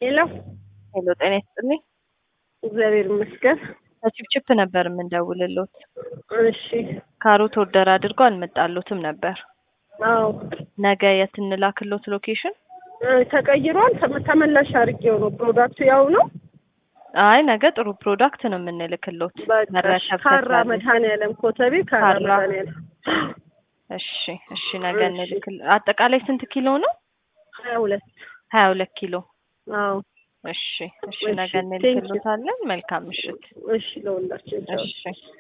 ሄሎ ሄሎ ጤና ይስጥልኝ። እግዚአብሔር ይመስገን። ከቺፕቺፕ ነበር የምንደውልሎት። እሺ ካሮት ኦርደር አድርጎ አልመጣሎትም ነበር። አዎ ነገ የት እንላክሎት ሎኬሽን? እ ተቀይሯል። ተመ- ተመላሽ አድርጌው ነው። ፕሮዳክቱ ያው ነው። አይ ነገ ጥሩ ፕሮዳክት ነው የምንልክሎት። በቃ መረከብ ካራ ተቻለ። መድኃኒዓለም ኮተቤ ካራ ካራ። መድኃኒዓለም እሺ እሺ ነገ እሺ። እንልክል። አጠቃላይ ስንት ኪሎ ነው? ሀያ ሁለት ሀያ ሁለት ኪሎ። አዎ እሺ እሺ እሺ፣ ነገ ቴንኪው። እንልክሎታለን። መልካም ምሽት። እሺ ለሁላችን ቻው። እሺ